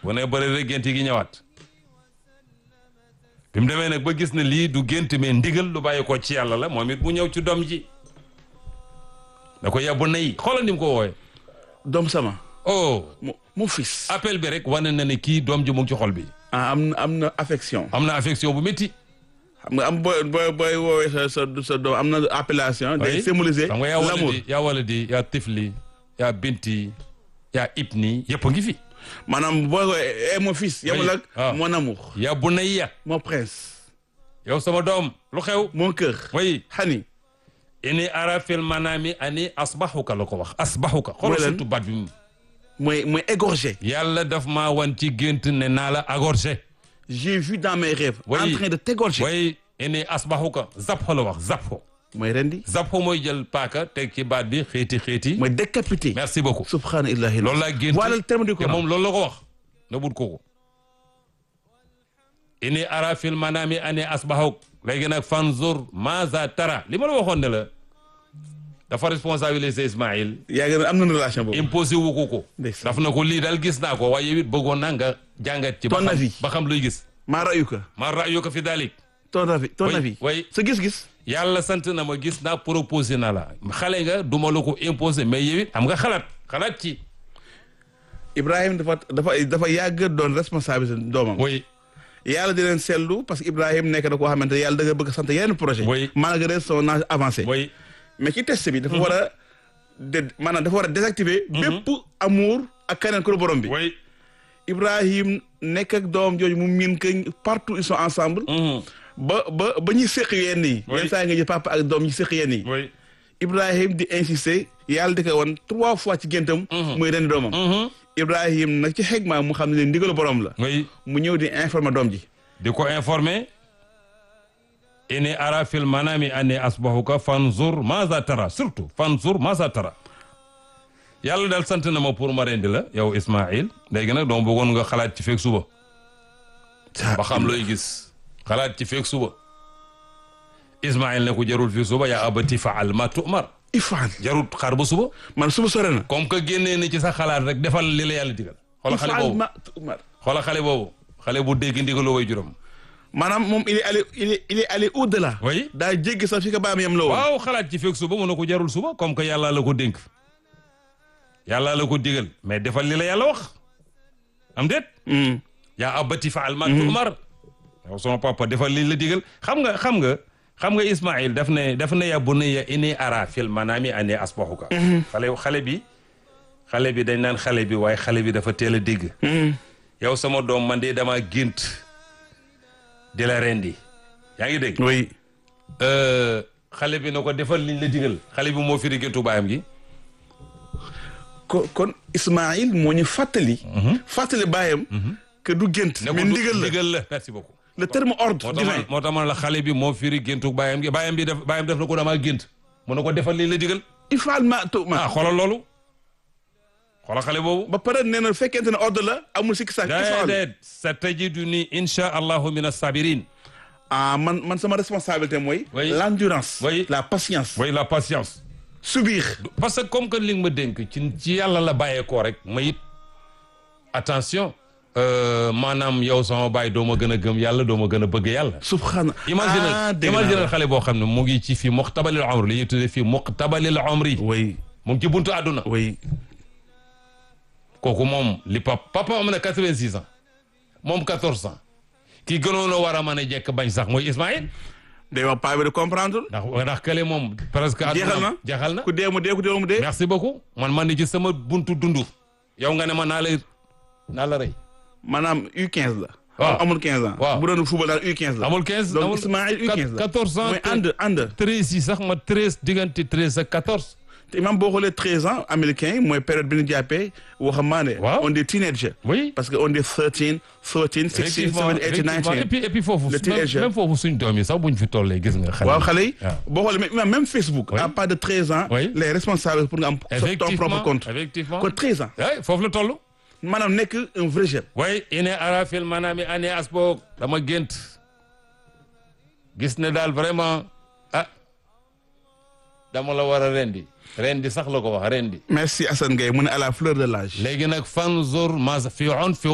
bu ne bëri rek gént gi ñëwaat bi mu demee nag ba gis ne lii du gént mais ndigal lu bàyyi ko ci yàlla la moom it mu ñëw ci doom ji da ko yàbbu nay xoolal ni mu ko wooye doom sama oh mon mon fils appel bi rek wane na ne kii doom ji mu ngi ci xol bi ah am na am na affection am na affection bu métti xam nga am booy booy booy woowee sa sa sa doom am na appellation day Oui. symboliser xam nga yaa l'amour waladi yaa waladi yaa tifli yaa binti yaa ibni yëpp a ngi fi maanaam booy woowee eh mon fils yamul ak Ah. mon amour yaa bunayya mon prince yow sama doom lu xew mon cœur way hani ini ara fil manami ani asbahuka la ko wax asbahuka xoolal Mooy lan? surtout baat bi mu mooy mooy égorgé yàlla daf maa wan ci gént ne naa la agorgé j'ai vu dans mes rêves Oui. en train de t'égorger way ini asbahuka zapho la wax zapho mooy rendi zapho mooy jël paaka teg ci baat bi xeeti xeeti mooy décapité merci beaucoup subhana illahi loolu laa gént voilà le terme du te Coran moom loolu la ko wax na but kooku ini ara fil manami ani asbahuk léegi nag fanzur maza tara li ma la waxoon ne la dafa responsabiliser Ismaïl yaa ngi ne am na relation boobu imposé wu ko ko Ndeysaan. daf na ko lii daal gis naa ko waaye yow it bëggoon naa nga jàngat ci ba Ton xam avis. ba xam luy gis maa rayuka ma ra'yuka fi dalik ton avis ton Oui, avis oui. sa gis-gis yàlla sant na ma gis naa proposé na la xale nga duma la ko imposé mais yow it am nga xalaat xalaat ci Ibrahim dafa dafa dafa yàgg doon responsabilité doomam oui yàlla di leen seetlu parce que Ibrahim nekk na koo xamante ne yàlla da nga bëgg a sant yeneen projet Oui. malgré son âge avancé oui mais ci test bi dafa war a de maanaam dafa war a désactiver bépp amour ak keneen ku dul borom bi oui Ibrahim nekk ak doom jooju mu miin que partout ils sont ensemble Mhm. ba ba ba ñuy séq yenn yi Oui. yenn saa yi nga gis papa ak doom ñuy séq yenn yi oui Ibrahim di insister yàlla di ko woon trois fois ci géntam muy ren doomam Mhm. Ibrahim nag ci xegma mu xam ne ndigalu borom la oui mu ñëw di informer doom ji di ko informé ini ara fil manami ani asbahuka fanzur maza tara surtout fanzur maza tara yàlla daal sant na ma pour ma rendi la yow Ismaïl léegi nag dama bëggoon nga xalaat ci feeg suba ba xam looy gis xalaat ci feeg suba Ismaïl ne ko jarul fii suba yaa abati faal ma tu'mar ifaan jarul xaar ba suba man suba sore na comme que génnee ni ci sa xalaat rek defal li la yàlla digal xoola xale ifaan boobu ma tu'mar xoola xale boobu xale bu dégg ndigaloo way juram maanaam moom il est allé il est il est allé au delà oui daa jéggi sax fi ko baam yam la woon waaw xalaat ci feeg suba mu ne ko jarul suba comme que yàlla la ko dénk yàlla la ko digal mais defal li la yàlla wax am déet Hmm. yaa abati faal ma tu'mar yow sama papa defal li la digal xam nga xam nga xam nga Ismaïl daf ne daf ne ya bunayya inni ara fil manami anni asbahuka xale xale bi xale bi dañ naan xale bi waaye xale bi dafa teel a dégg yow sama doom man de dama gént di la rendi yaa ngi dégg oui Euh, xale bi na ko defal liñ la digal xale bi moo firi géntu baayam gi kon kon Ismaïl moo ñu fàttali fàttali baayam que du gént ne ko mais du- ndigal la ndigal la merci beaucoup le terme ordre moo tax divin man moo tax man la xale bi moo firi géntu baayam gi baayam bi def baayam def na ko damaa gént mu ne ko defal liñ la digal ifaan ma tu'mar ah xoolal loolu xoolal xale boobu ba pare nee na fekkente ne ordre la amul sikki sàkk ifaan déedéet sa tajiduni insha allahu min as-sabirin ah man man sama responsabilité mooy Oui. l'endurance Oui. la patience way la patience subir parce que comme que li nga ma dénk ci ci yàlla la bàyyeekoo rek ma it attention euh, maanaam yow sama baay doo ma gën a gëm yàlla doo ma gën a bëgg yàlla subhana imagine ah dégg naa imagine la. xale boo xam ne mu ngi ci fii muqtabalil umri li ñuy tuddee fii muqtabalil umri oui mu ngi ci buntu àdduna oui kooku moom li pap papa am na quatre-vingt-six ans moom quatorze ans ki gënoon a war a mën a jekk bañ sax mooy Ismaïl day wax paa bi de comprendre ndax ndax kële moom presque jeexal na jeexal na ku dee mu dee ku dee mu dee merci beaucoup man man ni ci sama buntu dundu yow nga ne ma naa la naa la rey maanaam U15 la Waaw. amul 15 ans Waaw. bu doon football daal U15 la amul quinze donc amul Ismaïl U15 la quatorze ans mooy ànd ànd treize yi sax ma treize diggante treize ak quatorze te imam boo xoolee 13 ans américain yi mooy période bi ñu jàppee waxambaane Waaw. on est teenager oui parce que on est 13 14 16 effectivement 17 18 effectivement et 19 puis et puis foofu Le même teenager. même foofu suñ doom yi sax buñ fi tollee gis nga xale waaw xale yi waaw. boo xoolee même imam même Facebook Oui. à pas de 13 ans Oui. les responsables pour nga am sa ton effectivement propre compte effectivement kon 13 ans oui foofu la toll maanaam nekk un vrai jeune way ine ara fil manami ane asboog dama gént gis ne daal vraiment ah dama la war a rendi rendi sax la ko wax rendi merci Assane Gueye mu ne à la fleur de l'âge léegi nag fanzur ma fi on fi